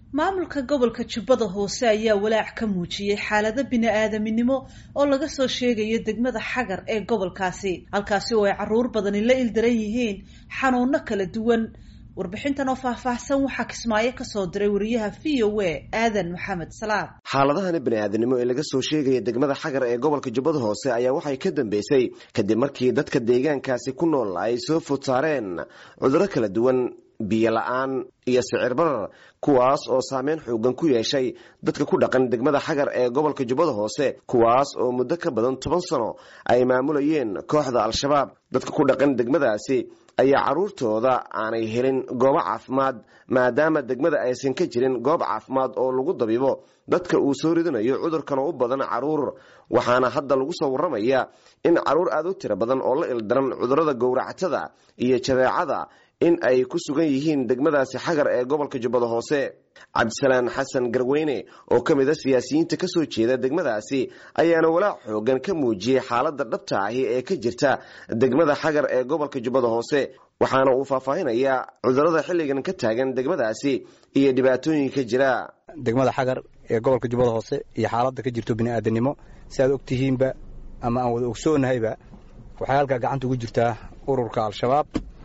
maamulka gobolka jubbada hoose ayaa walaac ka muujiyey xaalado bini-aadaminimo oo laga soo sheegayo degmada xagar ee gobolkaasi halkaasi oo ay caruur badani la ildaran yihiin xanuuno kala duwan warbixintan oo faahfaahsan waxaa kismaayo kasoo diray wariyaha v o a aadan maxamed salaad xaaladahani bani-aadamnimo ee laga soo sheegaya degmada xagar ee gobolka jubbada hoose ayaa waxay ka dambeysay kadib markii dadka deegaankaasi ku nool ay soo food saareen cudurro kala duwan biyo la-aan iyo sicir barar kuwaas oo saameyn xoogan ku yeeshay dadka ku dhaqan degmada xagar ee gobolka jubbada hoose kuwaas oo muddo ka badan toban sano ay maamulayeen kooxda al-shabaab dadka ku dhaqan degmadaasi ayaa caruurtooda aanay helin goobo caafimaad maadaama degmada aysan ka jirin goob caafimaad oo lagu dabibo dadka uu soo ridanayo cudurkan oo u badan caruur waxaana hadda lagu soo warramaya in caruur aada u tiro badan oo la ildaran cudurrada gowractada iyo jadeecada in ay ku sugan yihiin degmadaasi xagar ee gobolka jubbada hoose cabdisalaan xasan garweyne oo ka mid a siyaasiyiinta kasoo jeeda degmadaasi ayaana walaac xoogan ka muujiyey xaaladda dhabta ahi ee ka jirta degmada xagar ee gobolka jubbada hoose waxaana uu faahfaahinayaa cudurrada xilligan ka taagan degmadaasi iyo dhibaatooyinka jira degmada xagar ee gobolka jubbada hoose iyo xaaladda ka jirto bini'aadanimo si aad og tihiinba ama aan wada ogsoonnahayba waxay halkaa gacanta ugu jirtaa ururka al-shabaab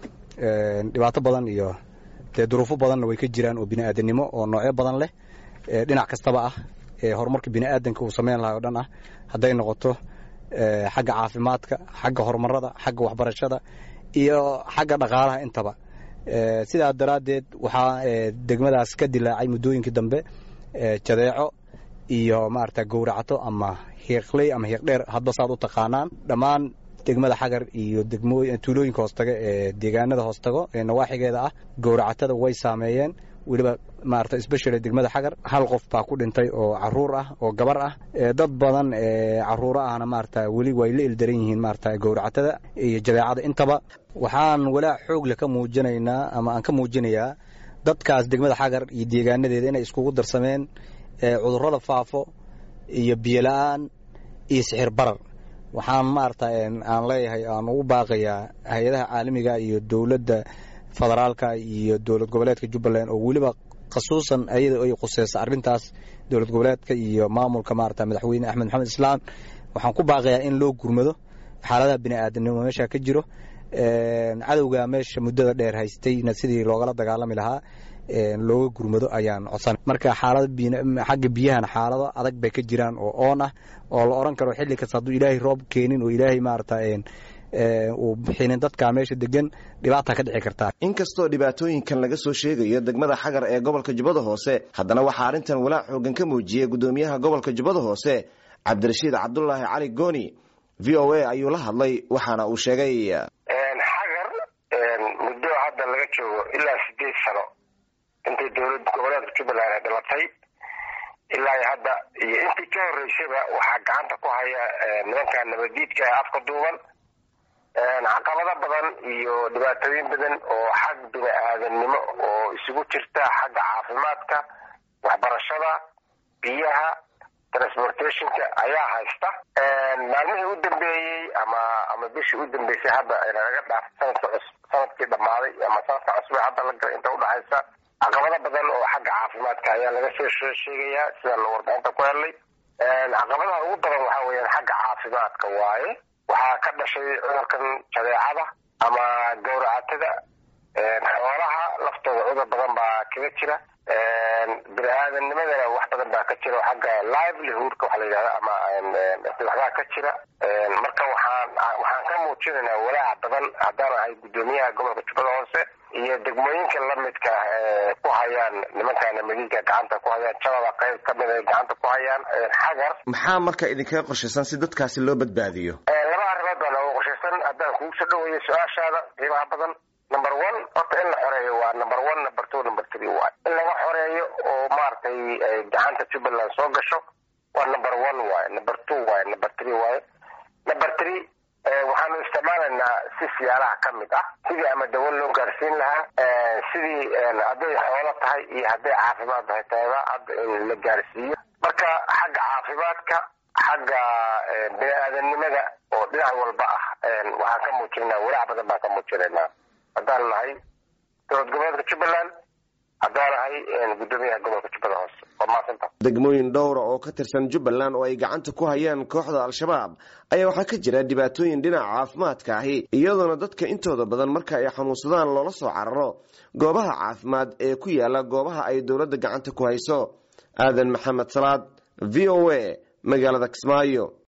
dhibaato badan iyo dee duruufo badanna way ka jiraan oo bini'aadanimo oo noocyo badan leh dhinac kastaba ah ee horumarka bini'aadanka uu samayn lahay o dhan ah hadday noqoto xagga caafimaadka xagga horumarada xagga waxbarashada iyo xagga dhaqaalaha intaba sidaa daraaddeed waxaa degmadaas ka dilaacay muddooyinkii dambe jadeeco iyo maarata gowracato ama hiiqley ama hiiqdheer hadba saad u taqaanaan dhammaan degmada xagar iyo tuulooyinka hoostaga ee deegaanada hoostago ee nawaaxigeeda ah gowracatada way saameeyeen weliba maarata sbeshal degmada xagar hal qof baa ku dhintay oo caruur ah oo gabar ah dad badan ee caruuro ahna maarata weli way la ildaran yihiin maarata gowracatada iyo jadeecada intaba waxaan walaac xoogle ka muujinaynaa ama aan ka muujinayaa dadkaas degmada xagar iyo deegaanadeeda inay iskugu darsameen cudurrada faafo iyo biyola-aan iyo sixir barar waxaan maarata aan leeyahay aan ugu baaqayaa hay-adaha caalamiga iyo dowladda federaalka iyo dowlad goboleedka jubbaland oo weliba khasuusan ayada ay khuseysa arrintaas dowlad goboleedka iyo maamulka maarata madaxweyne axmed maxamed islaan waxaan ku baaqayaa in loo gurmado xaaladaha bini'aadanimo meesha ka jiro cadowga meesha muddada dheer haystayna sidii loogala dagaalami lahaa looga gurmado ayaan codsan marka xaalada xagga biyahana xaalado adag bay ka jiraan oo oon ah oo la oran karo xilli kasta hadduu ilaahay roob keenin oo ilaahay maarata uu bixinin dadka meesha degan dhibaata ka dhici kartaa inkastoo dhibaatooyinkan laga soo sheegayo degmada xagar ee gobolka jubbada hoose haddana waxaa arrintan walaac xoogan ka muujiyey guddoomiyaha gobolka jubbada hoose cabdirashiid cabdulaahi cali gooni v o a ayuu la hadlay waxaana uu sheegay xagar muddo hadda laga joogo ilaa sideed sano intay dowlad goboleedka jubbaland ay dhalatay ilaa hadda iyo intii ka horeysaba waxaa gacanta ku haya nimanka nabadiidka ee afka duuban caqabado badan iyo dhibaatooyin badan oo xag bini aadamnimo oo isugu jirta xagga caafimaadka waxbarashada biyaha transportationka ayaa haysta maalmihii u dambeeyey ama ama bishii u dambeysay hadda laga dhaaf sanadka cus sanadkii dhammaaday ama sanadka cusbe hadda laga inta udhexaysa caqabado badan oo xagga caafimaadka ayaa laga soo sheegayaa sidaan warbixinta ku helnay caqabadaha ugu daran waxaa weeyaan xagga caafimaadka waaye waxaa ka dhashay cudurkan jadeecada ama gowracatada xoolaha laftooda cudur badan baa kaga jira bini aadamnimadana wax badan baa ka jira xagga livelihoodka waxa la yidhahda ama waxbaa ka jira marka waxaan waxaan ka muujinaynaa walaac badan haddaan ahay guddoomiyaha gobolka jubbada hoose iyo degmooyinka lamidka ku hayaan nimankaana madiinka gacanta ku hayaan jabada qayb kamid ay gacanta ku hayaan xagar maxaa marka idinkaga qorshaysan si dadkaasi loo badbaadiyo laba arrimood baa nooga qorshaysan haddaan kugu soo dhaweeyo su-aashaada qiimaha badan number one horta in la xoreeyo waa number one number two number three waay in laga xoreeyo oo maaragtay gacanta jubbaland soo gasho waa number one waaye number two waaye number three waaye number three waxaanu isticmaalaynaa si siyaalaha ka mid ah sidii ama dawo loo gaarsiin lahaa sidii hadday xoolo tahay iyo hadday caafimaad tahay tayba hadda in la gaarsiiyo marka xagga caafimaadka xagga bini aadamnimada oo dhinac walba ah waxaan ka muujinaa walaac badan baan ka muujinaynaa haddaan nahay dowlad goboleedka jubbaland haddaanahay guddoomiyaha gobolka jubbada hoose waa maasanta degmooyin dhowra oo ka tirsan jubbaland oo ay gacanta ku hayaan kooxda al-shabaab ayaa waxaa ka jira dhibaatooyin dhinaca caafimaadka ahi iyadoona dadka intooda badan marka ay xanuunsadaan loola soo cararo goobaha caafimaad ee ku yaala goobaha ay dowladda gacanta ku hayso aadan maxamed salaad v o a magaalada kismaayo